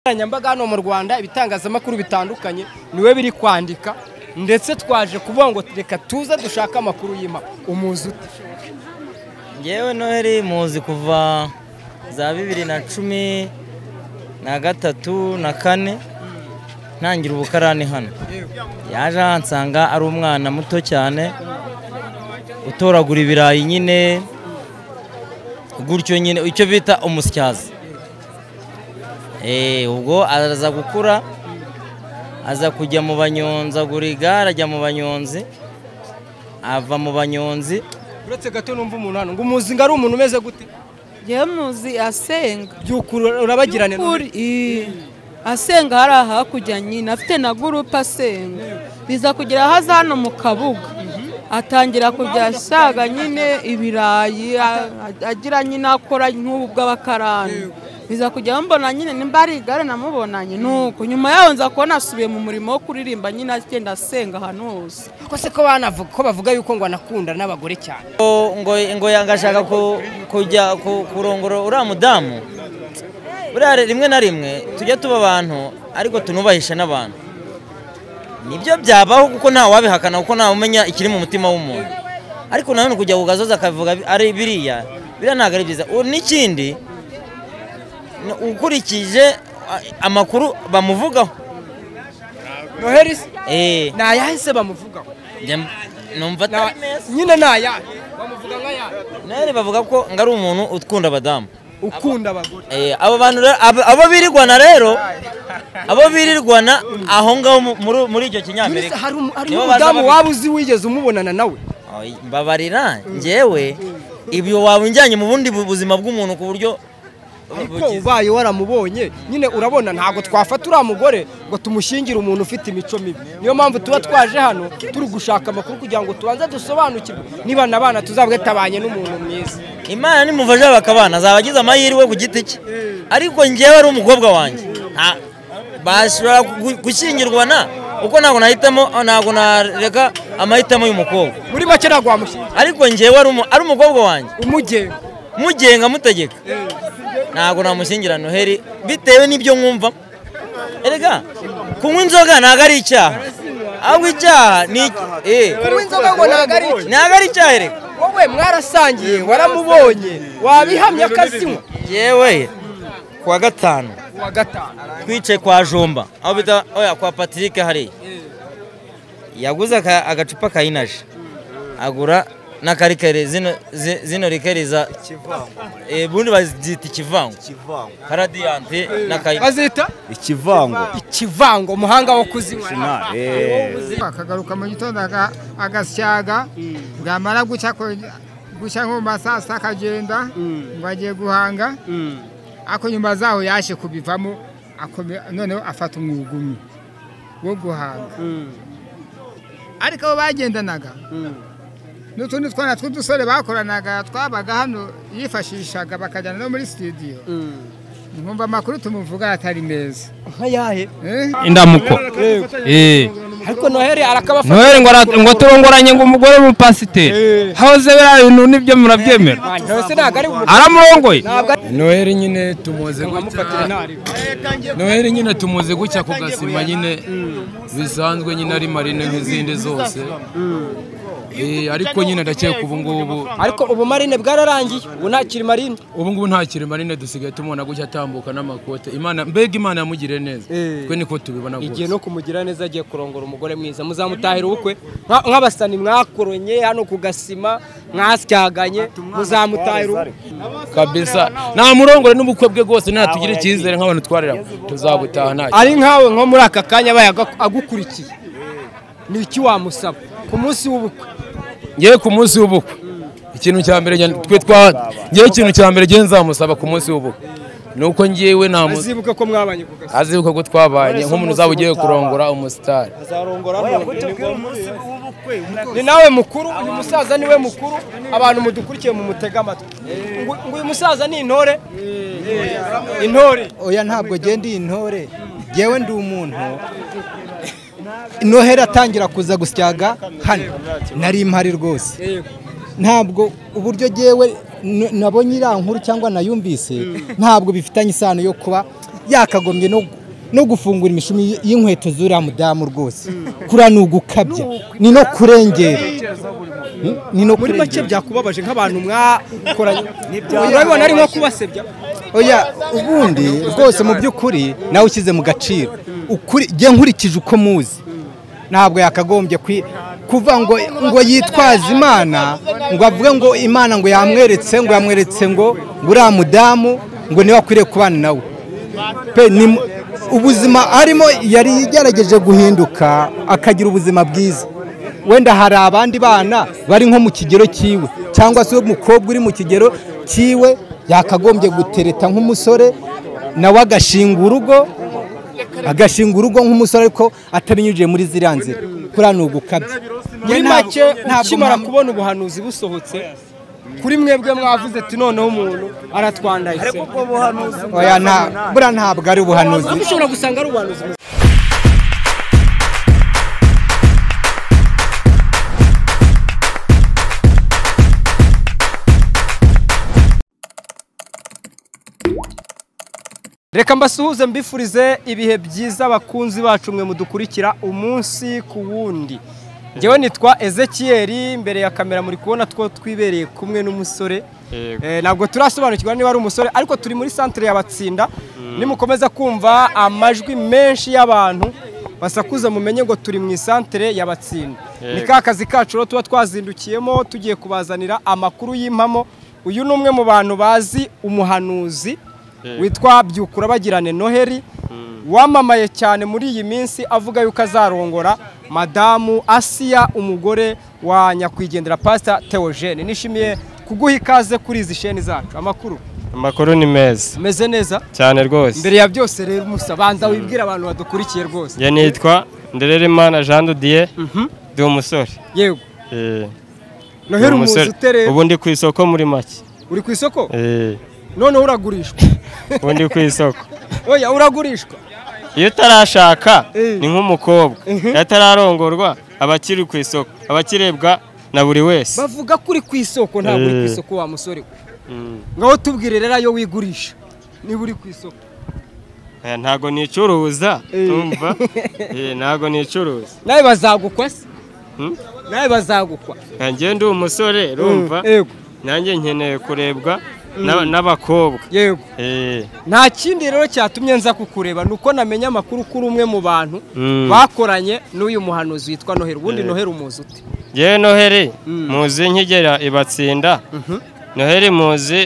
nkoranyambaga hano mu rwanda ibitangazamakuru bitandukanye niwe biri kwandika ndetse twaje kuvuga ngo reka tuze dushake amakuru y'impamo umuzi ute ngewe noheli muzi kuva za bibiri na cumi na gatatu na kane ntangira ubukarani hano yaje ahansanga ari umwana muto cyane utoragura ibirayi nyine gutyo nyine icyo bita umusyaza Eh, ubwo araza gukura aza kujya mu banyonzi agura igare ajya mu banyonzi ava mu banyonzi uretse gato numva umuntu hano ngo umuzi ngo ari umuntu umeze gute ngewe muzi asenga by'ukuri urabagirane Kuri, i- asenga hari ahakurya nyine afite na gurupe asenga biza kugera haza hano mu kabuga atangira kujya ashaga nyine ibirayi a- a- agira nyine akora nk'ubu bw'abakarani biza kujya mbona nyine nimba ari igare namubonanye nuko nyuma yaho nza kubona asubiye mu murimo wo kuririmba nyine agenda asenga ahantu hose ko se ko banavuga ko bavuga yuko ngo anakunda n'abagore cyane ngo ngo ngo yanga ashaka ku- kujya ku- kurongora uriya mudamu buriya re- rimwe na rimwe tujya tuba abantu ariko tunubahishe n'abantu nibyo byabaho kuko ntawe wabihakana kuko ntawe umenya ikiri mu mutima w'umuntu ariko nanone kujya ku gasozi akavuga bi- ari biriya biriya ntabwo ari byiza U- n'ikindi ni ukurikije a- amakuru bamuvugaho noheli se Eh, ni ayahe se bamuvugaho njye m- numva Ni aya- atari meza nyine ni ayahe bamuvuga nk'ayahe nawe bavuga ko ngo ari umuntu ukunda abadamu ukunda abagore Eh, abo bantu rero- abo abo birirwana rero abo birirwana aho ngaho mu- muri- muri icyo Muri se kinyamerika hari umu- hari Nibo baza umudamu babi- waba uzi wigeze umubonana nawe Oy, mbabarira ngewe ibyo waba unjyanye mu bundi bu- buzima bw'umuntu ku buryo ariko bugize. ubaye waramubonye nyine urabona ntabwo twafata uriya mugore ngo tumushyingire umuntu ufite imico mibi niyo mpamvu tuba twaje hano turi gushaka amakuru kugira ngo tubanze dusobanukirwe niba na bana tuzabwe tabanye n'umuntu mwiza imana nimufasha bakabana azaba agize amahirwe ku giti cye ariko ngewe ari umukobwa wanjye nta- bashobora gu- gushyingirwana kuko ntabwo nahitamo ntabwo nareka amahitamo y'umukobwa muri make ntabwo wamushyingira ariko ngewe ari umu- ari umukobwa wanjye umugenga mugenga mutegeka ntabwo namushyingira noheli bitewe n'ibyo mwumva erega kunywa inzoga ntabwo ari icyaha ahubwo icyaha ni eh, kunywa inzoga ngo ntabwo ari iki ntabwo ari icyaha erega wowe mwarasangiye waramubonye wabihamya akazinywa yewe kuwa gatanu uwa gatanu twicaye kwa jomba aho bita oya kwa patrick hariya yaguze aka- agacupa ka inaji agura na karikeri zino zi- zino rikeri za eh, ubundi bazita ikivango karadiyante na kayinari bazita ikivango ikivango umuhanga wo kuzinywa akagaruka mu gitondo aga- agasyaga bwamara gucya ko- gucya nko mu ma saa sita akagenda ngo agiye guhanga ariko nyuma zaho yaje kubivamo akome- noneho afata umwugumu wo guhanga ariko abo bagendanaga n'utundi twana tw'udusore bakoranaga twabaga hano yifashishaga bakajyana no muri studio nkumva amakuru tumuvuga atari meza nkayahe Eh? indamuko Eh. ariko noheli arakabafata noheli ngo ara- ngo turongoranye ngo umugore w'umupasiteri hahoze biriya bintu nibyo murabyemera ntose ntabwo ari umuntu aramurongoye ntabwo ari noheli nyine tumuzi amufatire gutya ntari noheli nyine tumuzi gutya ku gasima nyine bisanzwe nyine ari marine nk'izindi zose Eh, ariko nyine ndakeka ubu ngubu ariko ubu marine bwararangiye ubu ntakiri marine ubu ngubu ntakiri marine dusigaye tumubona gutya atambuka n'amakote imana mbega imana yamugiriye neza Eh. twe niko tubibona igihe rwose no kumugira neza agiye kurongora umugore mwiza muzamutahira ubukwe Nka- nk'abasani mwakoronye hano ku gasima mwasyaganye muzamutahira ubukwe kabisa namurongore n'ubukwe bwe bwose natugire icyizere nk'abantu twarira tuzabutaha nta ari nkawe nko muri aka kanya abaye aga- agukurikiye ni iki wamusaba ku munsi w'ubukwe ngewe ku munsi w'ubukwe ikintu cya mbere njye- twe twa ngewe ikintu cya mbere ngewe nzamusaba ku munsi w'ubukwe ni uko ngewe namu azibuke ko mwabanye ku gasima azibuka ko twabanye nk'umuntu uzaba ugiye kurongora umusitari ni nawe mukuru uyu musaza niwe mukuru abantu mudukurikiye mu mutega amatwi ngo ngo uyu musaza ni intore intore oya ntabwo agenda iyi ntore ngewe ndi umuntu noheli atangira kuza gusyaga hano nari impari rwose ntabwo uburyo ngewe n- nabonye iriya nkuru cyangwa nayumvise ntabwo bifitanye isano yo kuba yakagombye no no gufungura imishumi y'inkweto z'uriya mudamu rwose kuriya ni ugukabya ni no kurengera Hmm? ni no muri make kurengera byakubabaje nk'abantu mwakoranye urabibona ari nko kubasebya oya ubundi rwose mu by'ukuri nawe ushyize mu gaciro ukuri jye nkurikije uko muzi ntabwo yakagombye kwi- kuva ngo ngo yitwaze imana ngo avuge ngo imana ngo yamweretse ngo yamweretse ngo ngo uriya mudamu ngo niwe akwiriye kubana nawe pe ni mu- ubuzima arimo yari yagerageje guhinduka akagira ubuzima bwiza wenda hari abandi bana bari nko mu kigero cyiwe cyangwa se umukobwa uri mu kigero cyiwe yakagombye gutereta nk'umusore nawe agashinga urugo agashinga urugo nk'umusore ariko atabinyujije muri ziriya nzira kuriya ni ugukabya muri Ntabwo- make ntabwo ukimara nta- kubona ubuhanuzi busohotse kuri mwebwe mwavuze ati noneho umuntu aratwandaye oya nta- buriya ntabwo ari ubuhanuzi ariko ushobora gusanga ari ubuhanuzi reka mbasuhuze mbifurize ibihe byiza abakunzi bacu mwe mudukurikira umunsi ku wundi ngewe nitwa ezekiyeri imbere ya kamera muri kubona two twibereye kumwe n'umusore Eh, ntabwo turasobanukirwa niba ari umusore ariko turi muri santire y'abatsinda nimukomeza kumva amajwi menshi y'abantu basakuza mumenye ngo turi mu isantere y'abatsinda ni ka kazi kacu rero tuba twazindukiyemo tugiye kubazanira amakuru y'impamo uyu ni umwe mu bantu bazi umuhanuzi witwa byukura bagirane noheli wamamaye cyane muri iyi minsi avuga yuko azarongora madamu asiya umugore wa nyakwigendera pasita teogene nishimiye kuguha ikaze kuri izi sheni zacu amakuru amakuru ni meza ameze neza cyane rwose mbere ya byose rero musa banza wibwire abantu badukurikiye rwose njye nitwa ndereremana jean dudiye ndi umusore yego Eh, ndi noheli umuzi umusore. utere ubu ndi ku isoko muri make uri ku isoko Eh, noneho uragurishwa ubu ndi ku isoko oya uragurishwa iyo utarashaka Eh. ni nk'umukobwa iyo atararongorwa aba akiri ku isoko aba akirebwa na buri wese bavuga ko uri ku isoko ntabwo uri ku Eh. isoko wa musore we Mm. ngaho tubwire rero ayo wigurisha niba uri ku isoko Eh, ntago nicuruza Eh. urumva Eh, ntago nicuruza nawe bazagukwa se Hmm? nawe bazagukwa njye ndi umusore urumva yego nanjye nkeneye kurebwa n'aba- n'abakobwa yego Eh, nta kindi rero cyatumye nza kukureba ni uko namenya amakuru kuri umwe mu bantu Mm. bakoranye n'uyu muhanuzi witwa noheli ubundi Eh. noheli umuzi ute njyewe noheli Mm. muzi nkigera ibatsinda Mhm. noheli muzi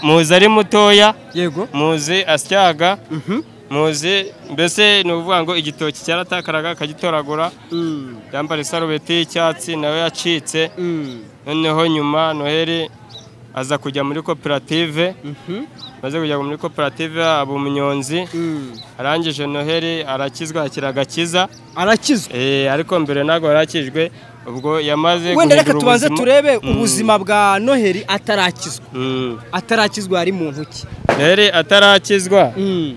muzi ari mutoya yego muzi asyaga Mhm. muzi mbese ni ukuvuga ngo igitoki cyaratakaraga akagitoragura Mm, yambara isarubeti y'icyatsi nawe yacitse mm, noneho nyuma noheli aza kujya muri koperative mhm, maze kujya muri koperative aba umunyonzi mm. arangije noheli arakizwa akira agakiza arakizwa Eh, ariko mbere ntabwo yarakijwe ubwo yamaze wenda reka guhindura tubanze ubuzima. turebe Mm. ubuzima bwa noheli atarakizwa Mm. atarakizwa yari mu ntoki noheli atarakizwa Mm,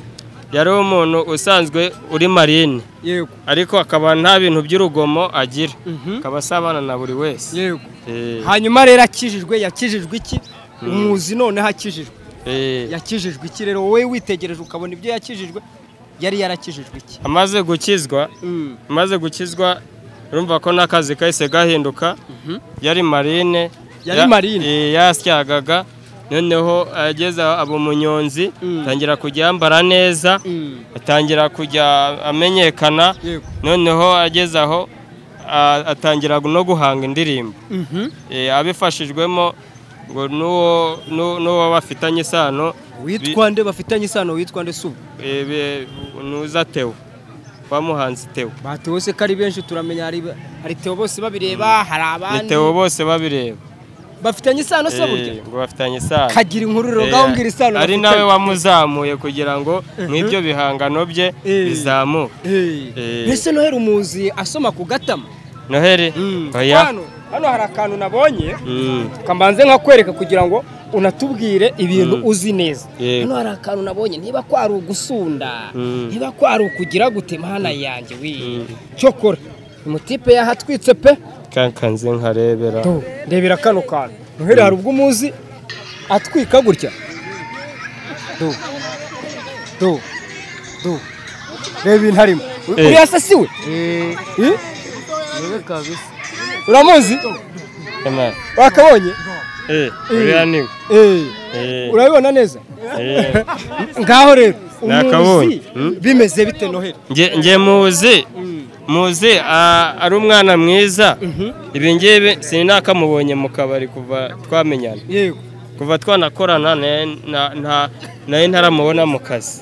yari umuntu usanzwe uri marine yego ariko akaba nta bintu by'urugomo agira Mhm. akaba asabana na buri wese yego Eh, hanyuma rero akijijwe yakijijwe iki umuzi noneho akijijwe eh, yakijijwe iki rero wowe witegereje ukabona ibyo yakijijwe yari yarakijijwe iki amaze gukizwa amaze gukizwa urumva ko n'akazi kahise gahinduka yari marine Yari ya- marine. eh, yasyagaga noneho ageze aba umunyonzi Mm. atangira kujya yambara neza atangira kujya amenyekana yego noneho ageze aho a- atangira no guhanga indirimbo Eh, abifashijwemo ngo n'uwo n'u- n'uwo bafitanye isano witwa nde bafitanye isano witwa nde subu eh, be- nuza tewo bamuhanze tewo batewe se ko ari benshi turamenya hari hari tewo bose babireba hari ni abandi tewo bose babireba bafitanye isano se Eh, burya ngo bafitanye isano kagira inkuru rero Eh, ngaho mbwira isano ari bafitanye. nawe wamuzamuye kugira ngo nk'ibyo bihangano bye Eh. bizamuke Eh, Eh. mbese noheri umuzi asoma ku gatama noheli oya hano hano hari akantu nabonye Mm. kambanze nkakwereka kugira ngo unatubwire ibintu Mm. uzi neza Yego. hano hari akantu nabonye niba ko ari ugusunda Mm. niba ko ari ukugira gute mana yanjye we Mm. cyokora umutipe yahatwitse pe kankanze nkarebera Do, rebera kano kantu noheli hari ubwo umuzi atwika gutya Do. du du reba ibintu arimo Eh. uriya se si we Eh? uramuzi Emani. wakabonye Eh, uriya ni we. Eh, Eh, urabibona neza eh. ngaho rero Nakabonye. Hmm? bimeze bite noheli Nge nge muzi muzi ah, ari umwana mwiza ibi ngibi sinakamubonye mu kabari kuva twamenyana yego kuva twanakorana ne- na- na- nari ntaramubona mu kazi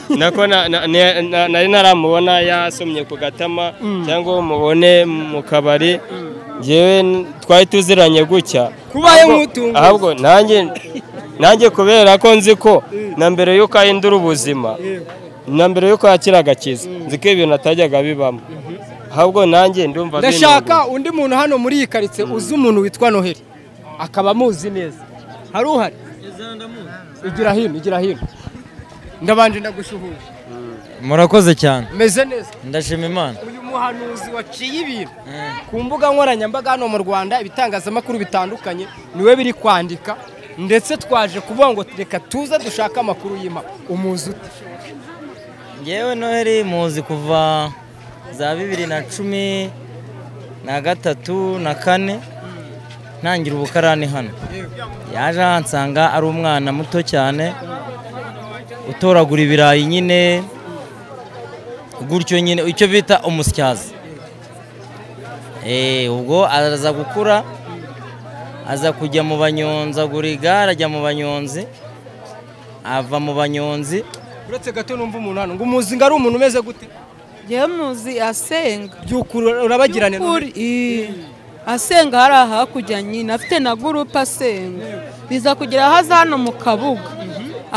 nako na- na- ne- na- nari ntaramubona yasomye ku gatama cyangwa mubone mu kabari ngewe n- twari tuziranye gutya Kuba Ahubwo- yamutunguye. ahubwo nanjye nanjye kubera ko nzi ko na mbere y'uko ahindura ubuzima na mbere y'uko yakira agakiza nzi ko ibintu atajyaga bibamo ahubwo nanjye ndumva ndashaka undi muntu hano muri iyi karitsiye uzi umuntu witwa noheli akaba amuzi neza hari uhari igira hino igira hino ndabanje ndagushuhuje murakoze cyane meze neza ndashima imana uyu muhanuzi waciye ibintu ku mbuga nkoranyambaga hano mu rwanda ibitangazamakuru bitandukanye niwe biri kwandika ndetse twaje kuvuga ngo reka tuze dushake amakuru y'impamo umuzi ute ngewe noheli muzi kuva za bibiri na cumi na gatatu na kane ntangira ubukarani hano yaje ahansanga ari umwana muto cyane utoragura ibirayi nyine gutyo nyine icyo bita umusyaza Eh, ubwo araza gukura aza kujya mu banyonzi agura igare ajya mu banyonzi ava mu banyonzi uretse gato numva umuntu hano ngo umuzi ngo ari umuntu umeze gute ngewe muzi asenga by'ukuri urabagirane By'ukuri, eh, asenga hari ahakurya nyine afite na gurupe asenga biza kugera aho aza hano mu kabuga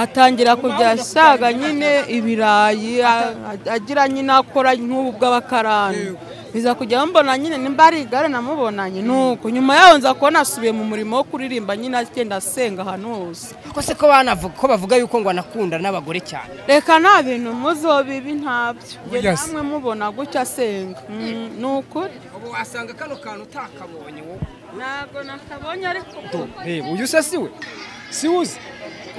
atangira kujya ashaga nyine ibirayi a- a- agira nyine akora nk'ubu bw'abakarani biza kujya mbona nyine nimba ari igare namubonanye nuko nyuma yaho nza kubona asubiye mu murimo wo kuririmba nyine agenda asenga ahantu hose ko se ko banavuga ko bavuga yuko ngo anakunda n'abagore cyane reka nta bintu muzo bibi ntabyo Njye Burya se- namwe mubona gutya asenga Mm, ni ukuri ubu wasanga kano kantu utakabonye wowe ntabwo nakabonye ariko reba uyu se si we si uzi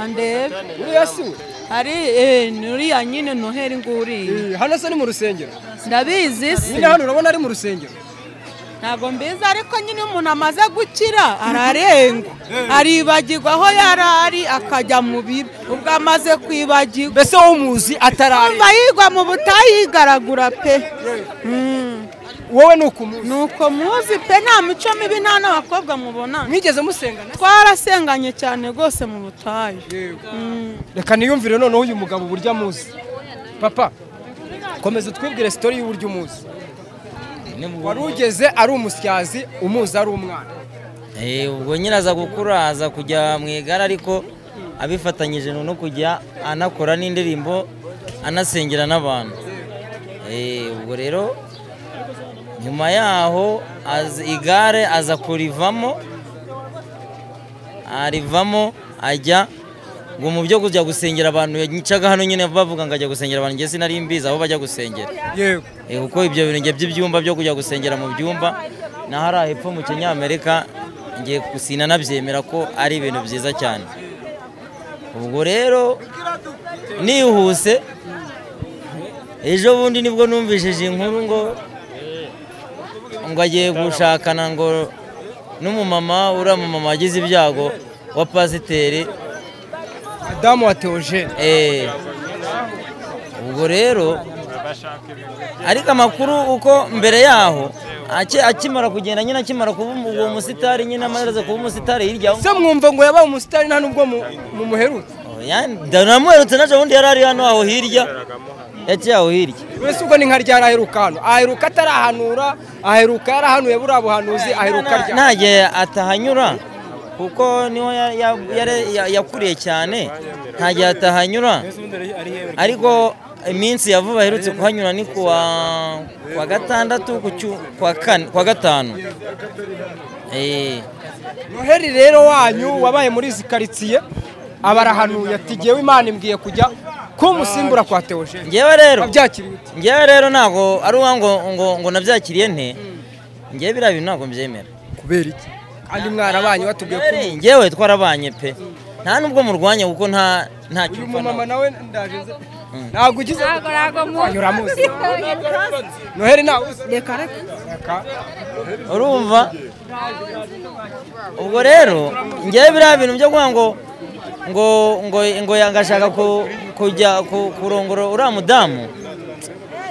andebe uriya si we hari eh, ni uriya nyine noheli nguriye Eh, hano se ni mu rusengero ndabizi si nyine hano urabona ari mu rusengero ntabwo mbizi ariko nyine iyo umuntu amaze gukira ararengwa aribagirwa aho yari ari akajya mu bibi ubwo amaze kwibagirwa mbese wowe umuzi atarari kumva yigwa mu butayu yigaragura pe Mm, wowe ni ukumuzi ni uko muzi pe nta mico mibi nta n'abakobwa mubonana mwigeze musengana twarasenganye cyane rwose mu butayu Mm. reka niyumvire noneho uyu mugabo uburyo amuzi papa komeza utwibwire sitori y'uburyo umuzi wari ugeze ari umusyazi umuzi ari umwana Eh, ubwo nyine aza gukura aza kujya mu igare ariko abifatanyije no kujya anakora n'indirimbo anasengera n'abantu Eh, ubwo rero nyuma yaho az- igare aza kurivamo arivamo ajya ngo mu byo kujya gusengera abantu yicaga hano nyine bavuga ngo ajya gusengera abantu njye sinari mbizi aho bajya gusengera yego Eh, kuko ibyo bintu njye by'ibyumba byo kujya gusengera mu byumba naho ari hepfo mu kinyamerika ngiye gusina nabyemera ko ari ibintu byiza cyane ubwo rero nihuse ejo bundi nibwo numvishije inkuru ngo ngo agiye gushakana ngo n'umumama uriya mumama wagize ibyago wa pasiteri madamu wa teogene Eh, ubwo rero ariko amakuru uko mbere yaho aki- akimara kugenda nyine akimara kuba umu- uwo musitari nyine amaze kuba umusitari hirya se mwumva ngo yabaye umusitari nta n'ubwo mu- mumuherutse namuherutse naje ubundi yari ari hano aho hirya yaciye aho hirya mbese ubwo ni nka ryari aheruka hano aheruka atarahanura aheruka yarahanuye buriya buhanuzi aheruka Na- ryari nta gihe atahanyura kuko niho ya- ya- yari- ya- yakuriye cyane nta gihe atahanyura ariko iminsi ya vuba aherutse kuhanyura ni kuwa kuwa gatandatu ku cyu- kuwa kane- kuwa gatanu Eh, noheli rero wanyu wabaye muri izi karitsiye abarahanuye ati ngewe imana imbwiye kujya ko umusimbura kwa teogene ngewe rero wabyakiriye ute? ngewe rero ntabwo ari uwa ngo ngo ngo nabyakiriye nte ngewe biriya bintu ntabwo mbyemera kubera iki kandi mwarabanye batubwiye ko ngewe twarabanye pe nta n'ubwo murwanya kuko nta ntacyo uyu upfa mumama nawe. nawe ndaje nze ntabwo ugize ntabwo ntabwo muzi uramuzi noheli ntawe uzi reka reka reka urumva ubwo rero ngewe biriya bintu byo kuvuga ngo ngo ngo ngo yangashaka ku- kujya ku- kurongora uriya mudamu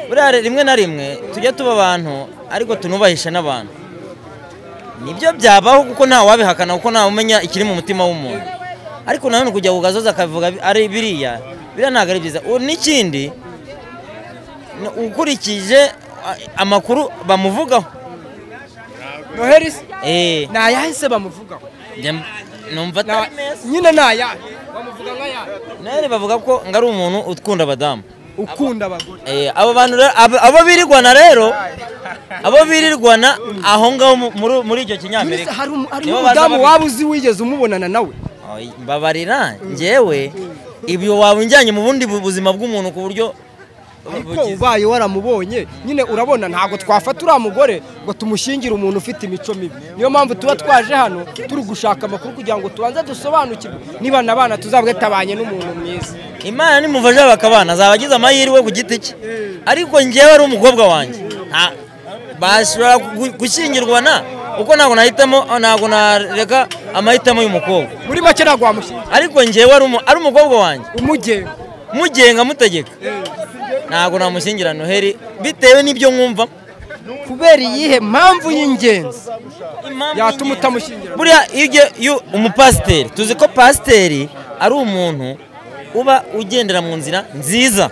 buriya re- rimwe na rimwe tujya tuba abantu ariko tunubahisha n'abantu nibyo byabaho kuko ntawabihakana kuko ntawumenya ikiri mu mutima w'umuntu ariko nanone kujya ku gasozi akabivuga ari biriya biriya ntabwo ari byiza U- n'ikindi ni ukurikije a- amakuru bamuvugaho noheli se eh ni ayahe se bamuvugaho Njya- numva Ni aya- atari meza nyine ni ayahe bamuvuga nk'ayahe nawe bavuga ko ngari umuntu ukunda abadamu ukunda abagore Eh, abo bantu rero- abo- abo birirwana rero abo birirwana aho ngaho mu- muri- muri icyo Muri se kinyamerika hari umu- hari Nibo n'umudamu baza babi- waba uzi wigeze umubonana nawe Oy, mbabarira ngewe ibyo wabinjyanye mu bundi bu- buzima bw'umuntu ku buryo ariko bugize. ubaye waramubonye nyine urabona ntabwo twafata uriya mugore ngo tumushyingire umuntu ufite imico mibi niyo mpamvu tuba twaje hano turi gushaka amakuru kugira ngo tubanze dusobanukirwe niba na bana tuzabwe tabanye n'umuntu mwiza imana nimufasha bakabana azaba agize amahirwe ku giti cye ariko ngewe ari umukobwa wanjye Nta- bashobora gu- gushyingirwana kuko ntabwo nahitamo ntabwo nareka amahitamo y'umukobwa muri make ntabwo wamushyingira ariko ngewe ari umu- ari umukobwa wanjye umugenga mugenga mutegeka ntabwo namushyingira noheli bitewe n'ibyo mwumva kubera iyihe mpamvu y'ingenzi yatuma utamushyingira buriya iyo ugiye- iyo umupasiteri tuzi ko pasiteri ari umuntu uba ugendera mu nzira nziza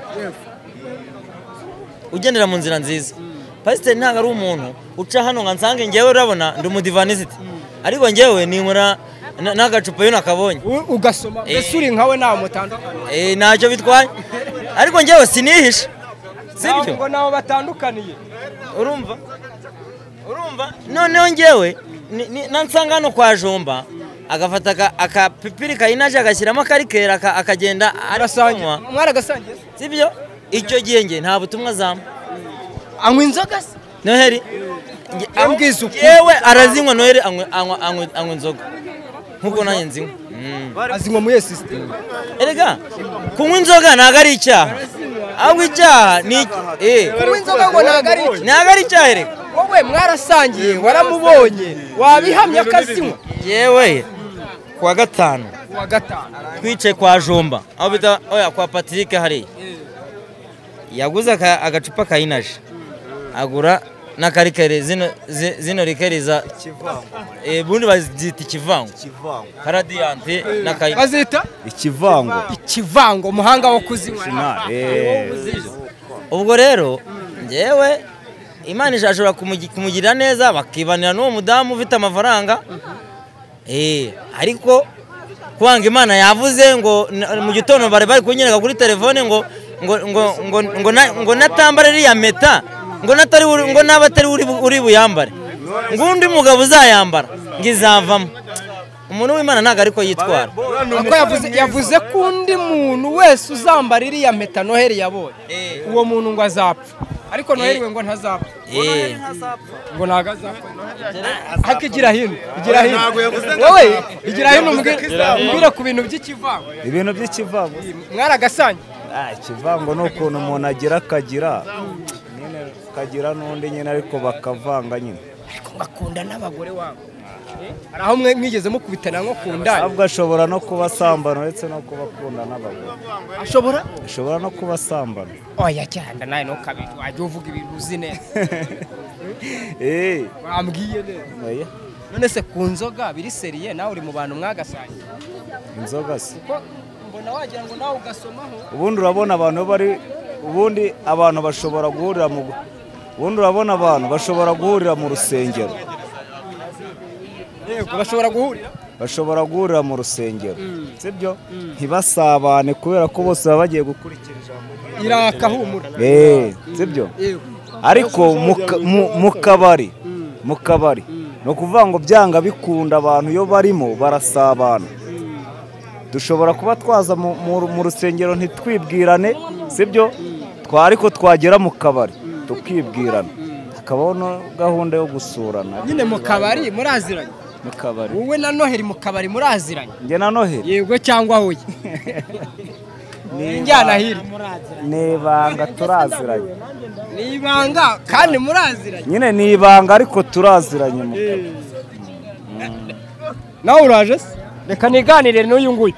ugendera mu nzira nziza pasiteri ntabwo ari umuntu uca hano ngo nsange ngewe urabona ndi umudivanisiti ariko ngewe ninkura na- n'agacupa iyo nakabonye U- ugasoma mbese uri nkawe ntawe mutandukanye Eh, ntacyo bitwaye ariko ngewe sinihishe ntabwo sibyo ngo nabo batandukaniye urumva urumva noneho ngewe ni- ni- nansanga hano kwa jomba agafata aka- akapipiri kayinaje agashyiramo akarikera aka- akagenda arasangiye arasanywa mwaragasangiye se? sibyo icyo gihe nge nta butumwa zamu anywa inzoga se noheli nge- aho- mbwiza ukuri. yewe arazinywa noheli anywa- anywa anywa- anywa inzoga nk'uko nanjye nzinywa Mm. azinywa mu yesisite erega kunywa inzoga ntabwo ari icyaha ahubwo icyaha ni eh, kunywa inzoga ngo ntabwo ari iki ntabwo ari icyaha erega wowe mwarasangiye waramubonye wabihamya akazinywa yewe kuwa gatanu wa gatanu twicaye kwa jomba aho bita oya kwa patrick hariya yaguze aka- agacupa ka inaje agura n'akarikeri zino zi- zino rikeri za Eh, ubundi bazita ikivango karadiyante na kayinaje bazita ikivango ikivango umuhanga wo kuzinywa ubwo rero ngewe imana ishobora kumugi- kumugirira neza bakibanira n'uwo mudamu ufite amafaranga Eh, ariko kwanga imana yavuze ngo na- mu gitondo bari bari kunyereka kuri telefone ngo ngo ngo ngo ngo na- ngo natambara iriya meta ngo natari buri- ngo naba atari uri bu- uri buyambare ngo undi mugabo uzayambara ngo izavamo umuntu w'imana ntabwo ariko yitwara Uko yavuze yavuze ko undi muntu wese uzambara iriya mpeta noheli yabonye Eh. uwo muntu ngo azapfa ariko noheli Eh. we ngo ntazapfa Eh, ngo ntabwo azapfa ariko igira hino igira hino wowe igira hino umbwire umbwire ku bintu by'ikivango ibintu by'ikivango mwaragasangiye Ah, ikivango ni ukuntu umuntu agira akagira nyine kagira n'undi nyine ariko bakavanga nyine ariko ngakunda n'abagore wabo hari aho mwe- mwigeze mukubitana nko ku ndaya ahubwo ashobora no kuba asambana uretse no kuba akunda n'abagore ashobora ashobora no kuba asambana oya cyanda nawe ntukabiri wajya uvuga ibintu uzi neza Eh, bambwiye neza oya, none se ku nzoga biri seriye nawe uri mu bantu mwagasangiye inzoga se kuko mbona wagira ngo nawe ugasomaho ubundi urabona abantu iyo bari ubundi abantu bashobora guhurira mu ubundi urabona abantu bashobora guhurira mu rusengero yego bashobora guhurira bashobora guhurira mu rusengero sibyo ntibasabane kubera ko bose baba bagiye gukurikira ijambo irakahumura Eh, sibyo yego ariko mu ka- mu- mu kabari mu kabari ni ukuvuga ngo byanga bikunda abantu iyo barimo barasabana dushobora kuba twaza mu- mu mu rusengero ntitwibwirane sibyo twa ariko twagera mu kabari tukibwirana hakabaho no gahunda yo gusurana nyine mu kabari muraziranye mu kabari wowe na noheli mu kabari muraziranye njye na noheli yego cyangwa huye njyana hirya ni ibanga turaziranye ni ibanga kandi muraziranye nyine ni ibanga ariko turaziranye mu kabari nawe uraje se reka niganire n'uyu nguyu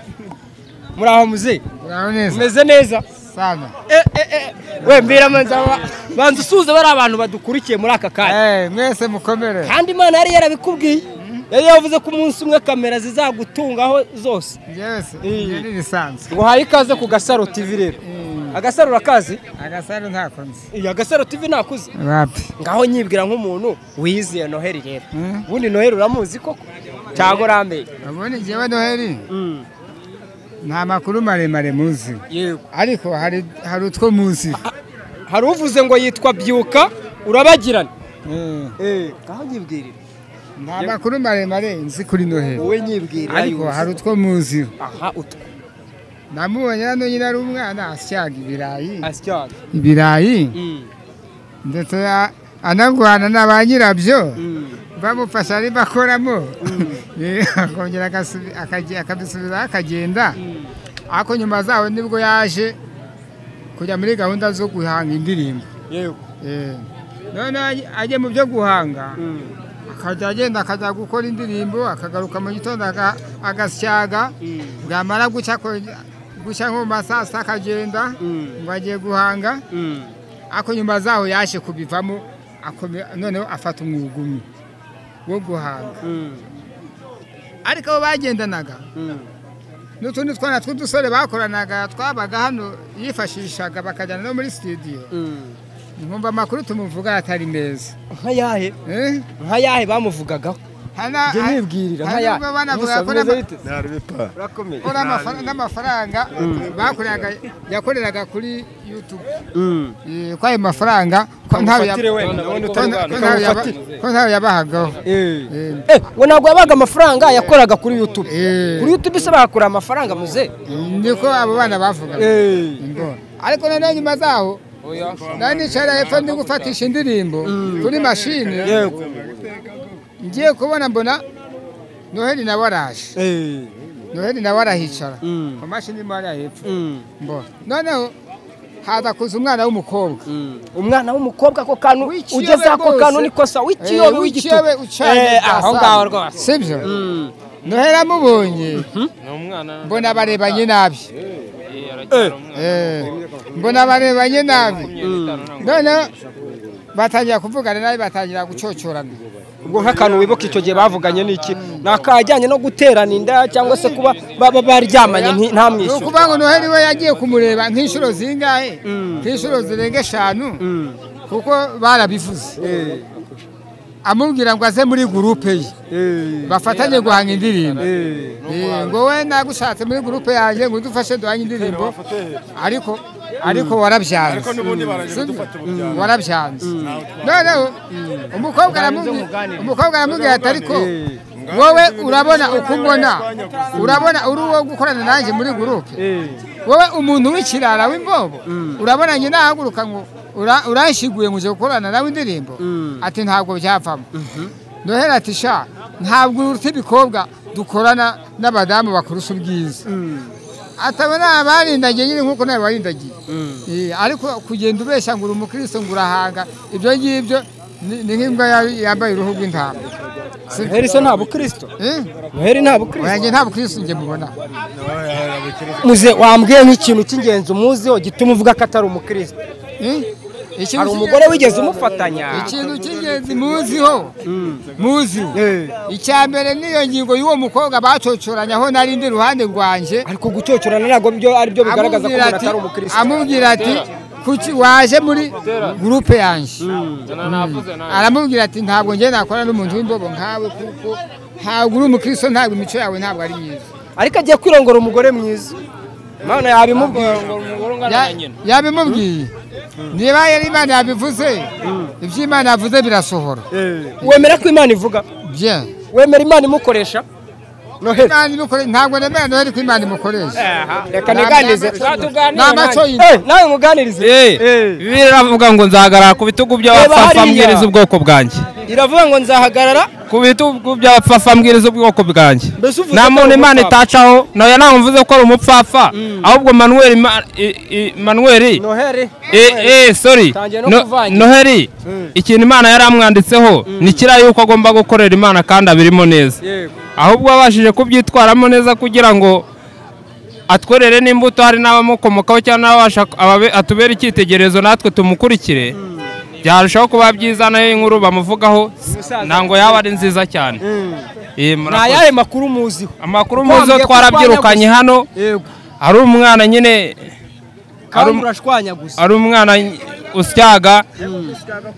muri aho muze Muraho neza umeze neza sana Eh, eh, eh. we mbwira manza ba- banza usuhuze bari abantu badukurikiye muri aka kanya Eh, mwese mukomere kandi imana yari yarabikubwiye yari yavuze ko umunsi umwe kamera zizagutungaho zose yes ni bisanzwe nguhaye ikaze ku gasaro tv rero agasaro urakazi agasaro ntakunze iyo agasaro tv nakuze wapi ngaho nyibwira nk'umuntu wiyiziye noheli rero ubundi noheli uramuzi koko cyangwa urambeye abone njyewe noheli nta makuru maremare muzi ariko hari hari utwo muzi hari uvuze ngo yitwa byuka urabagirana Eh, ngaho nyibwirira nta makuru maremare nzi kuri noheli wowe nyibwirira ariko hari utwo muzi aha utwo namubonye hano nyine ari umwana asyaga ibirayi asyaga ibirayi ndetse a- anarwana na ba nyirabyo bamufasha ari bakoramo Eh, akongera agasubi- akaje- akabisubiza akagenda ariko nyuma zaho nibwo yaje kujya muri gahunda zo guhanga indirimbo yego Eh, noneho ajye- ajye mu byo guhanga akajya agenda akajya gukora indirimbo akagaruka mu gitondo aga- agasyaga bwamara gucya akonye- gucya nko mu ma saa sita akagenda ngo agiye guhanga ariko nyuma zaho yaje kubivamo akome- noneho afata umwuga umwe wo guhanga ariko abo bagendanaga n'utundi twana tw'udusore bakoranaga twabaga hano yifashishaga bakajyana no muri sitidiyo nkumva amakuru tumuvuga atari meza nka yahe Eh? nka yahe bamuvugagaho Hana- njye nibwirira nka hari yahe ubwo banavuga ko n'ama- ko n'amafara- n'amafaranga bakoreraga yakoreraga kuri yutube Eh, ko ayo mafaranga ko ntayo yab- Kamufatire wenda, ko wenda nta- utari bwana, ko ntayo yaba- ko ntayo yabahagaho Eh, Eh, we ntabwo yabaga amafaranga yakoraga kuri YouTube. Eh. Kuri YouTube se bakura amafaranga muze. niko abo bana bavugaga Ngo, ariko noneho nyuma zaho nari nicara hepfo ndi gufatisha indirimbo kuri mashini ngiye kubona mbona noheli nawe araje noheli nawe arahicara ku mashini imwe hariya hepfo mbona noneho haza kuza umwana w'umukobwa Umwana w'umukobwa ko kantu W'ikiyobe ugeze ako rwose. kantu niko sa Eh, w'ikiyobe w'ikiyobe ucanye Eh, saa aho saba. ngaho rwose. sibyo noheli amubonye mbona barebanye nabi Eh, mbona barebanye nabi noneho batangira kuvugana nabi batangira gucocorana Ubwo nk'akantu wibuka icyo gihe bavuganye n'iki? Ni akajyanye no guterana inda cyangwa se kuba baba baryamanye nti- nta ni mwishyura. ukuvuga ngo noheli we yagiye kumureba nk'inshuro zingahe nk'inshuro zirenga eshanu kuko barabivuze amubwira ngo aze muri gurupe ye bafatanye guhanga indirimbo Eh, ngo we nagushatse muri gurupe yanjye ngo udufashe duhanye indirimbo ariko ariko warabyanze Sibyo? warabyanze noneho umukobwa aramubwi- umukobwa aramubwira ati ariko wowe urabona uko umbona urabona uri uwo gukorana nanjye muri gurupe wowe umuntu w'ikirara w'imbobo urabona njye nahaguruka ngo ura- urashiguye ngo uje gukorana nawe indirimbo ati ntabwo byavamo noheli ati sha ntabwo uruta ibikobwa dukorana n'abadamu bakurusha ubwiza atabona abarindagiye nyine nk'uko nawe warindagiye Eh, ariko kugenda ubeshya ngo uri umukristo ngo urahanga ibyo ngibyo ni ni nk'imbwa ya- yambaye uruhu rw'intama Noheli se nta bukristo. Eh? Noheli nta bukristo. oya, njye nta bukristo njye mubona Muze wambwiye nk'ikintu cy'ingenzi umuziho gituma uvuga ko atari umukristo. Eh? Ikintu Hari cy'ingenzi- umugore wigeze umufatanya. ikintu cy'ingenzi muziho muzi icya mbere niyo ngingo y'uwo mukobwa bacocoranye aho nari ndi iruhande rwanjye ariko gucyocorana ntabwo byo ari byo bigaragaza ko amubwira umuntu ati atari umukristo amubwira ati kuki waje muri gurupe yanjye aramubwira ati ntabwo njye nakora n'umuntu w'imbobo nkawe kuko ntabwo uri umukristo ntabwo imico yawe ntabwo ari myiza ariko agiye kwirongora umugore mwiza imana yabimubwira Ya- yabimubwiye niba yari imana yabivuze ibyo imana yavuze birasohora wemera ko imana ivuga bye wemera imana imukoresha noheli Imana imukore- ntabwo nemera noheli ko imana imukoresha reka niganize Nta maco y'inda. Eh, nawe muganirize biravuga ngo nzahagarara ku bitugu Reba by'abapfapfa hariya. mbwiriza ubwoko bwanjye iravuga ngo nzahagarara kubita byapfafa mbwiriza ubwoko bwanjye Mbese uvuze nta ko muntu ari imana umupfapfa? itacaho nawe ntabwo mvuze ko ari umupfafa ahubwo manuweli Ma- i- i- manuweli noheri eh eh sorry Tangiye no No- kuvangira. noheri ikintu imana yari amwanditseho ni kiriya yuko agomba gukorera imana kandi abirimo neza yego ahubwo abashije kubyitwaramo neza kugira ngo atwerere n'imbuto hari n'abamukomokaho cyangwa n'ababasha ababe- atubere icyitegererezo natwe tumukurikire byarushaho kuba byiza nayo inkuru bamuvugaho ntabwo yaba ari nziza cyane Eh, nta murakoze. yahe makuru muziho amakuru Twambwiye muzo ko twarabyirukanye urwanya hano yego hari umwana nyine kandi Ari- urashwanyaguza ari umwana usyaga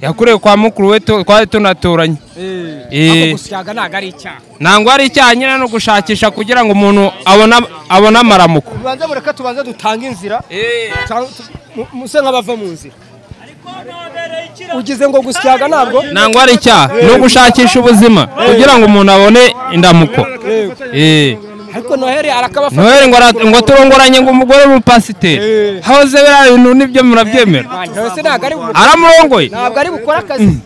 yakorewe kwa mukuru we tu- twari tunaturanye Eh, Eh. ako gusyaga ntabwo ari icyaha ntabwo ari icyaha nyine no gushakisha kugira ngo umuntu abone abone amaramuko tubanze bureka tubanze dutange inzira cyangwa tu- mu- muse nk'abava mu nzira ugize ngo gusyaga ntabwo ntabwo ari icyaha no gushakisha ubuzima kugira ngo umuntu abone indamuko Eh. ariko noheri arakabafata noheli ngo ara- ngo turongoranye ngo umugore w'umupasiteri hahoze biriya bintu nibyo murabyemera Ntawe se ntabwo ari bu- aramurongoye ntabwo ari bukora akazi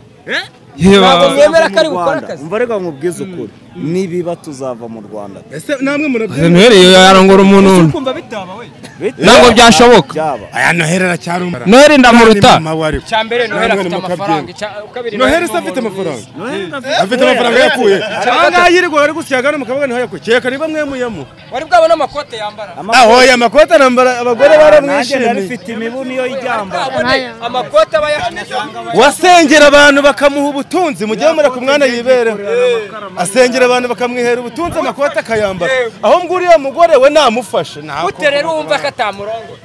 Yeba. ntabwo mwemera ko mu ari bukora Rwanda akazi umva reka nkubwize ukuri nibiba tuzava mu Rwanda noheli yarongora umuntu ntabwo byashoboka byaba aya noheri aracyarumara noheli ndamuruta mama wari icya mbere noheri Namwe afite ni amafaranga mukabyembe. icya kabiri noheri se afite amafaranga afite amafaranga yakuye ahangaha yirirwa bari gusyaga no mu kabuga niho yakuye keka niba mwemuyemo wari bwabona amakote yambara aho ya makoti arambara abagore nanjye nari baramwishimiye mfite imibuni iyo y'iryamba Abone amakote aba yacuruza wasengera abantu bakamuha ubutunzi mujye mumera ku mwana yibereho asengera abantu bakamwihera ubutunzi amakoti akayambara aho mbwira uriya mugore we namufashe ntabwo bute rero wumva ko atamurongora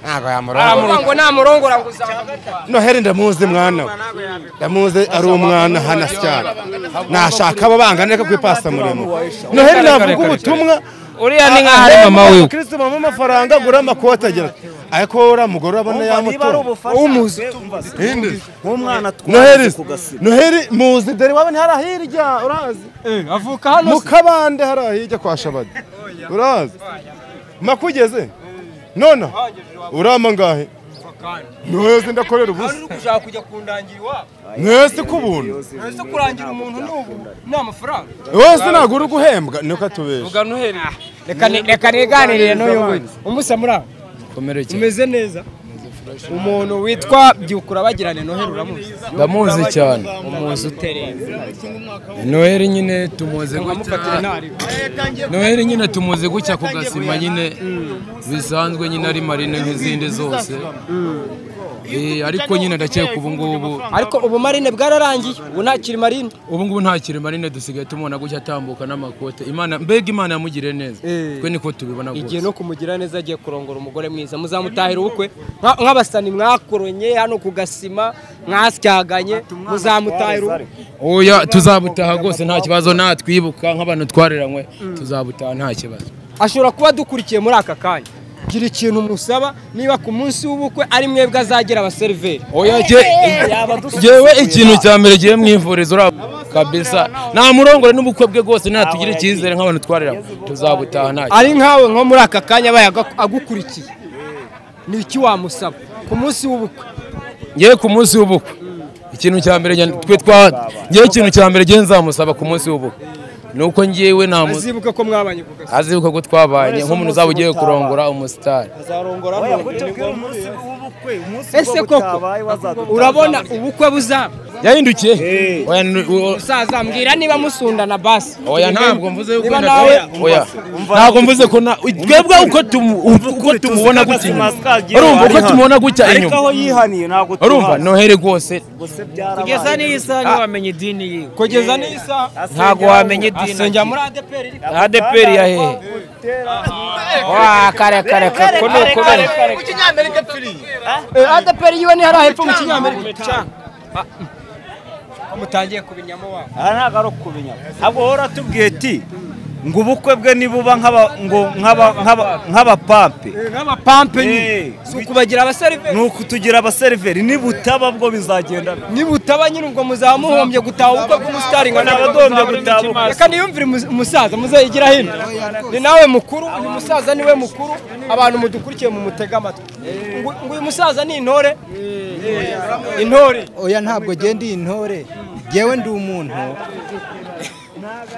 ntabwo aravuga yamurangura ngo namurongora ngo uzamurongora noheri ndamuzi mwana we ndamuzi ari umwana hano asyara nashaka abo bangana reka kwipasa muremure noheri navuga ubutumwa uriya ni nkaho ari mama wiwe kristo mama amafaranga agura amakoti agira ati, ariko uriya mugore urabona yamutora ubufasha nk'umwana noheri twari ku gasiba noheri muzi dore iwawe ntihari ahirya urahazi avuka hano mu kabande hari ahijya kwa shabadi urazi makugeze nona urama ngahe mwese ndakorera ubusa ushaka kujya kundangira iwabo mwese kubuntu ese kurangira umuntu n'ubu ni amafaranga wese ntabwo uri guhembwa niko tubesha reka ni- reka niganirire n'uyu nguyu umusa muri aho umeze neza umuntu witwa byukura bagirane noheri uramuzi ndamuzi cyane umuzi utereza noheli nyine tumuzi gutya amufatire ntari noheli nyine tumuzi gutya ku gasima nyine bisanzwe nyine ari marine nk'izindi zose Eh, ariko nyine ndakeka ubu ngubu ariko ubumarine bwararangiye ubu ntakiri marine ubu ngubu nta kiri marine dusigaye tumubona gutya atambuka n'amakote imana mbega imana yamugiriye neza Eh. twe niko tubibona igihe rwose no kumugira neza agiye kurongora umugore mwiza muzamutahira ubukwe Nka- nk'abasani mwakoronye hano ku gasima mwasyaganye muzamutahira ubukwe oya tuzabutaha rwose nta kibazo natwibuka nk'abantu twariranywe tuzabutaha nta kibazo ashobora kuba adukurikiye muri aka kanya gira ikintu musaba niba ku munsi w'ubukwe ari mwebwe azagira abaseriveri oya jye jewe ikintu cya mbere gihe mwivuriza uriya kabisa namurongore n'ubukwe bwe rwose natugire icyizere nk'abantu twariranywe tuzabutaha nta kibazo ari nkawe nko muri aka kanya abaye aga- agukurikiye ni iki wamusaba ku munsi w'ubukwe ngewe ku munsi w'ubukwe ikintu cya mbere njye- twe twa ngewe ikintu cya mbere ngewe nzamusaba ku munsi w'ubukwe ni uko ngewe namuzi azibuke ko mwabanye ku gasi azibuka ko twabanye nk'umuntu uzaba ugiye kurongora umusitari azarongora oya none ni kutubwira ngombwa. umunsi w'ubukwe umunsi ese ubwo koko butabaye wazadutaha urabona ubukwe buzaba yahindukiye Oya, ni- o- musaza mbwira niba musundana basi oya ntabwo mvuze yuko Niba nawe nawe- oya ntabwo mvuze ko na twebwe uko tumu- uko tumubona gutya inyuma urumva uko tumubona gutya ariko inyuma aho yihaniye ntabwo urumva tuhazi noheri rwose gusa byarabaye n'iyi saha ntiwamenye idini yiwe kugeza n'isaha ntabwo wamenya idini asengera muri adeperi adeperi ya hehe wa kare kare kare ko ni ukubera adeperi yiwe ni hariya hepfo mu kinyamerika mutangiye kubinyamo wabo aha ntabwo ari ukumenya ahubwo wowe uratubwiye ati ngo ubukwe bwe nibuba nk'aba ngo nk'aba nk'aba- nk'abapampe nk'amapampe Eh, nyine si ukubagira abaseriveri ni ukutugira abaseriveri nibutaba bwo bizagenda nibutaba nyine ubwo muzaba muhombye gutaha ubukwe bw'umusitari ngo ntabwo ntabwo dombye gutabuka reka niyumvire umu- umusaza muzayigira hino ni nawe mukuru uyu musaza niwe mukuru abantu mudukurikiye mu mutega amatwi ngo ngo uyu musaza ni intore intore oya ntabwo genda iyi ntore ngewe ndi umuntu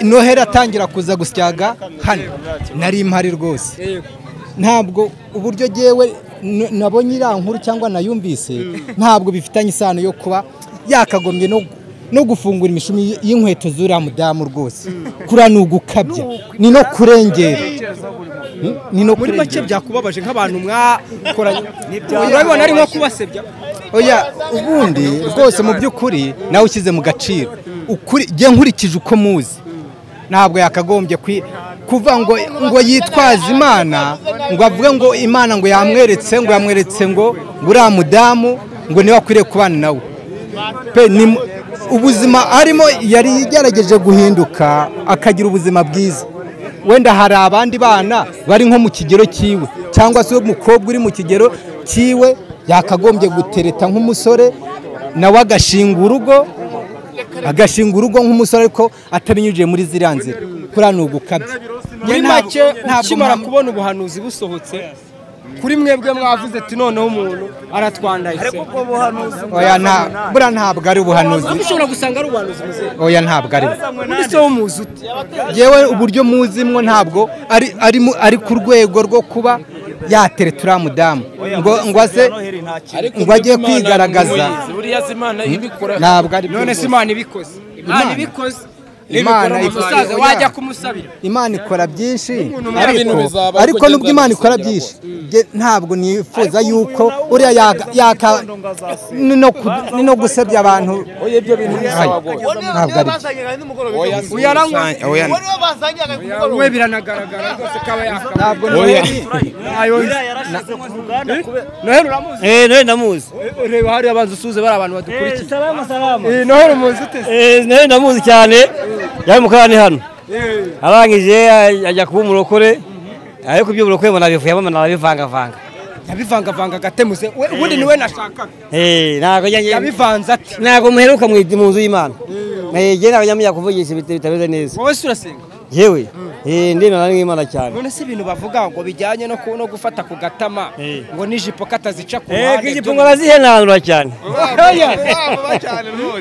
noheri atangira kuza gusyaga hano nari mpari rwose ntabwo uburyo ngewe n- nabonye iriya nkuru cyangwa nayumvise ntabwo bifitanye isano yo kuba yakagombye no no gufungura imishumi y- y'inkweto z'uriya mudamu rwose kuriya ni ugukabya ni no kurengera Hmm? ni no muri make kurengera byakubabaje nk'abantu mwakoranye urabibona ari nko kubasebya oya ubundi rwose mu by'ukuri nawe ushyize mu gaciro ukuri jye nkurikije uko muzi ntabwo yakagombye kwi- kuva ngo ngo yitwaze imana ngo avuge ngo imana ngo yamweretse ngo yamweretse ngo ngo uriya mudamu ngo niwe akwiriye kubana nawe pe ni mu- ubuzima arimo yari yagerageje guhinduka akagira ubuzima bwiza wenda hari abandi bana bari nko mu kigero cyiwe cyangwa se umukobwa uri mu kigero cyiwe yakagombye gutereta nk'umusore nawe agashinga urugo agashinga urugo nk'umusore ariko atabinyujije muri ziriya nzira kuriya ni ugukabya muri Njye ntabwo- make ntabwo ukimara mpam- kubona ubuhanuzi busohotse kuri mwebwe mwavuze ati noneho umuntu aratwandaye oya nta buriya ntabwo ari ubuhanuzi ariko ushobora gusanga ari ubuhanuzi muzehe oya ntabwo ari bwo muri se w'umuzi uti yewe uburyo muzimwo ntabwo ari ari mu- ari ku rwego rwo kuba yatereta uriya mudamu ngo ngo ase ngo ajye kwigaragaza buriya si imana ibikora ntabwo ari bwo none rwose. se imana ibikoze imana ibikoze Imana imana ibikoze. umusaza Oya. wajya kumusabira imana ikora byinshi umara ariko ibintu bizaba, ariko ariko nubwo agenda imana ikora abisengera byinshi Jye ntabwo nifuza yuko uriya yaka yaka- ni no ku- ni no gusebya abantu Ayi, ntabwo ari byo uyaranywa we biranagaragara rwose kaba yakaba ntabwo noheli uramuzi eee nawe ndamuzi ureba hariya abanza usuhuze bari abantu badukurikiye salama salama Eh, noheli umuzi ute se eee nawe ndamuzi cyane yari mu karani hano arangije ajya kuba umurokore ariko ibyo burokore mbona bivuyemo nabivangavanga yabivangavanga agatemuze we ubundi niwe nashakaga eee ntabwo njye yabivanze ati ntabwo muheruka mu mu nzu y'imana eee njye ntabwo nyamenya kuvugisha ibita- bitameze neza wowe se urasenga yewe eee ndemera n'imana cyane none se ibintu bavuga ngo bijyanye no ku- no gufata ku gatama Eh. ngo n'ijipo katazica ku eee ruhande igipungo arazihenanura cyane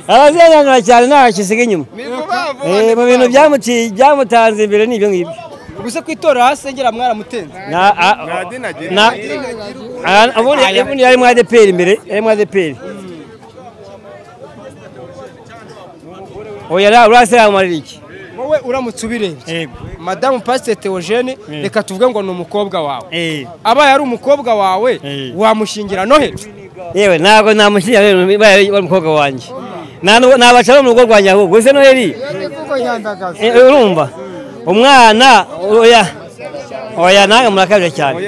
arazihenanura cyane ntaho akisiga inyuma eee mu bintu byamuti- byamutanze imbere ni ibyo ngibyo ubuse ku itorero ahasengera mwaramutenze Na- a- na- a- ubundi ubundi yari mu adeperi imbere yari mu adeperi oya ra- uraseramurira iki wowe uramutse ubirebye madamu pasiteri teogene reka tuvuge ngo ni umukobwa wawe abaye ari umukobwa wawe Eh. wamushingira noheli yewe ntabwo namushyira rero babaye bari umukobwa wanjye Nta n'uwo- nabacara mu rugo rwanjye ahubwo ese noheli Eh, urumva umwana oya oya nange murakabije cyane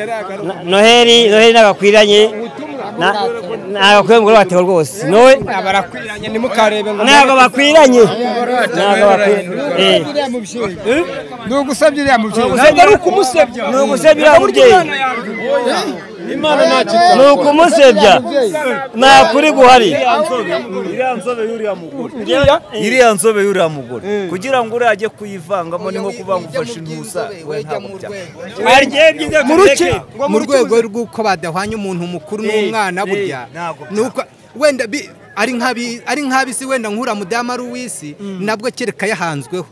Na- noheli noheli nagakwiranye nagakwiriye umugore watewe rwose nowe barakwiranye ntimukarebe ngo ntabwo bakwiranye ntabwo bakwiranye ni ugusabye uriya mubyeyi ntabwo ari ukumusebya ni ugusebya umubyeyi ni ukumusebya nta kuri guhari iriya nzobe y'uriya mugore kugira ngo uriya ajye kuyivangamo ni nko kuba ngo ufashe intusa we ntabwo byaba mu ruce mu rwego rw'uko badahwanya umuntu mukuru n'umwana burya ntabwo byaba. nuko wenda bi- ari nk'abi- ari nk'abisi wenda nkura mudamu ari uw'isi nabwo kereka yahanzweho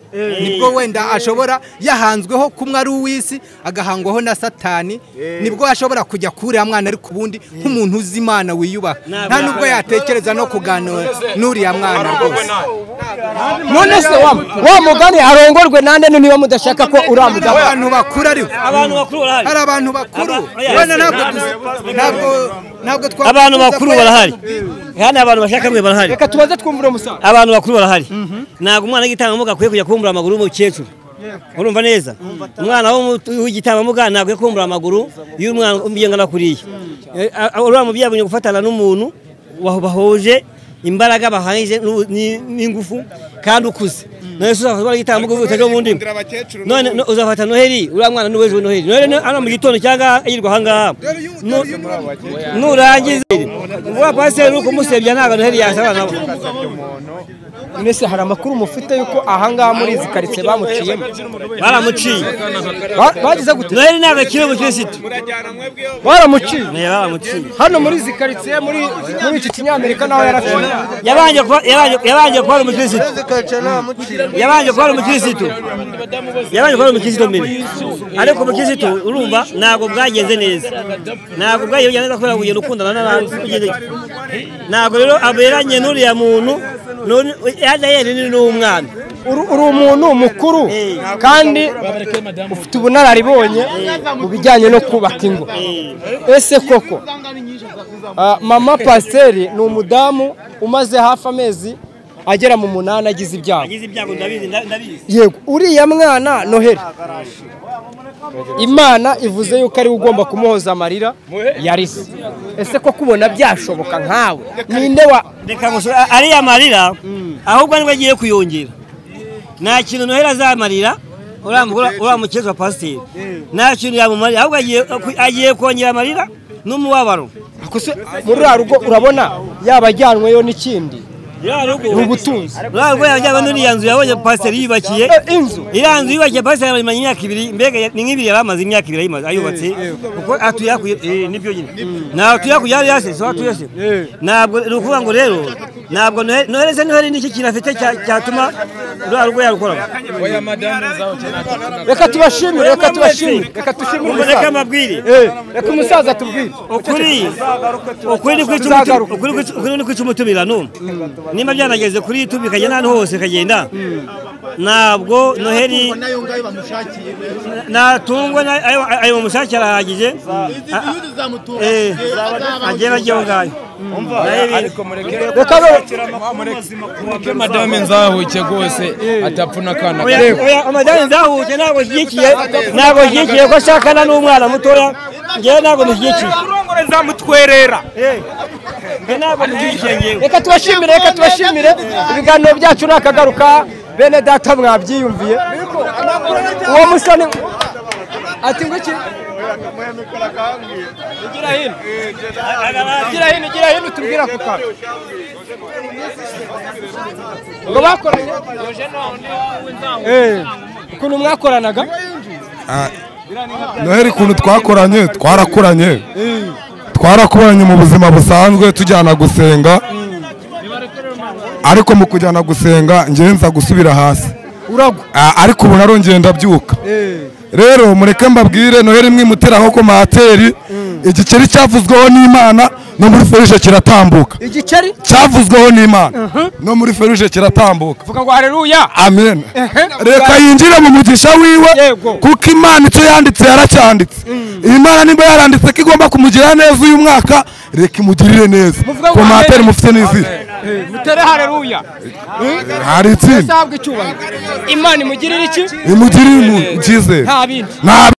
nibwo wenda ashobora yahanzweho kumwe ari uw'isi agahangwaho na satani nibwo ashobora kujya kuriya mwana ariko ubundi nk'umuntu uzi imana wiyubaha nta nubwo yatekereza no kuganira n'uriya mwana rwose none se wa wa mugani arongorwe nande niba mudashaka ko uriya mudamu abantu bakuru ari we abantu bakuru barahari hari abantu bakuru Aba- wenda ntabwo ntabwo ntabwo twavuga abantu ko bakuru yari- barahari kandi abantu bashaka mwe barahari reka tubanze twumve uno musaza abantu bakuru barahari ntabwo umwana w'igitambambuga akwiye kujya kumbura amaguru y'umukecuru urumva neza umwana w'umu- w'igitambambuga ntabwo akwiye kumbura amaguru y'umwana umugengana kuriya uriya mubyeyi abonye gufatana n'umuntu wa- bahuje imbaraga bahangije n'ubu- n'i- n'ingufu kandi ukuze none se uzafata umwana w'igitambambuga uvuye utajya mu ndimi none no- uzafata noheli uriya mwana n'uwezi noheli noheli ni- hano mu gitondo cyangwa yirirwa ahangaha Nu- nurangiza pasiteri kuba pasiteri uri kumusebya ntabwo noheli yasaba nabo mwese hari amakuru mufite yuko ahangaha muri izi karitsiye bamuciyemo baramuciye Ba- bagize gute noheli ntabwo akiri umukirisitu baramuciye baramuciye hano muri izi karitsiye muri muri iki kinyamerika naho yaraciye yabanje kuba yabanje- yabanje kuba ari umukirisitu yabanje kuba ari umukirisitu yabanje kuba ari umukirisitu mbere ariko umukirisitu urumva ntabwo bwagenze neza ntabwo bwagenze neza kubera kugenda ukundana n'abantu kugenda iki. ntabwo rero aberanye n'uriya muntu n'uri- adayeri ni n'umwana Uru- uri umuntu mukuru kandi ufite ubunararibonye mu bijyanye no kubaka ingo ese koko ah, mama pasiteri ni umudamu umaze hafi amezi agera mu munani agize ibyago agize ibyago ndabizi ndabizi yego uriya mwana noheli imana ivuze yuko ariwe ugomba kumuhoza amarira yarisi ese ko kubona byashoboka nkawe ninde wa reka gusura ariya marira ahubwo nibwo agiye kuyongera nta kintu noheli azamarira uriya mugore- uriya mukecuru wa pasiteri nta kintu yamumarira ahubwo agiye agiye kongera amarira n'umubabaro Akose, muri ruriya rugo urabona yaba ajyanweyo n'ikindi ruriya rugo ni ubutunzi ruriya rugo yajyana n'iriya nzu yabonye pasiteri yiyubakiye Eh, inzu iriya nzu yiyubakiye pasiteri yamaze imyaka ibiri mbega ya- ni nk'ibiri yari amaze imyaka ibiri ayimaze ayubatse kuko atuye hakurya eh, nibyo nyine ntabwo atuye hakurya hariya se so hatuye se ntabwo ni ukuvuga ngo rero ntabwo Noheli- noheli se noheli nicyo kintu afite cya- cyatuma ruriya rugo yarukoraho oya madamu zawe reka tubashimire reka tubashimire reka dushimire mureke umusaza amabwire Eh, reka umusaza tubwire ukuri ukuri ni kwica umutu- Tuzagaruka. ukuri kwica- ukuri ni kwica umutumirano niba byanageze kuri youtube ikajya n'ahantu hose ikagenda ntabwo noheli natungwa na- ayo ayo bamushakira arahagije A- a- eh, agera ajya aho ngaho reka no- mureke madamu nzahuke rwose atapfuna akana Oya, kawe oya, amadani nzahuke ntabwo shyigikiye ntabwo shyigikiye ko ashakana n'umwana mutoya njyewe ntabwo mushyigikiye zamutwerera Njye ntabwo mushyigikiye njyewe reka tubashimire reka tubashimire ibiganiro byacu ni akagaruka bene data mwabyiyumviye uwo musoni ati ngo iki gira hino gira hino gira hino utubwira ako kantu ngo bakoranye Eh, ukuntu mwakoranaga noheli ukuntu twakoranye twarakoranye twarakoranye mu buzima busanzwe tujyana gusenga ariko mu kujyana gusenga ngewe nza gusubira hasi uragwa Ah, ariko ubu narongeye ndabyuka rero mureke mbabwire noheli mwimuteraho komateri igikeri cyavuzweho n'imana no muri feruje kiratambuka igiceri cyavuzweho n'imana no muri feruje kiratambuka vuga ngo haleluya amen reka yinjire mu mugisha wiwe Yego. kuko imana icyo yanditse yaracyanditse imana niba yaranditse ko igomba kumugira neza uyu mwaka reka imugirire neza Muvuga ngo komateri amen. mufite n'izina Eh, mutere haleluya hari itsinda muzahabwe icyubahiro imana imugirire iki imugirire umuntu icyizere nta bindi nta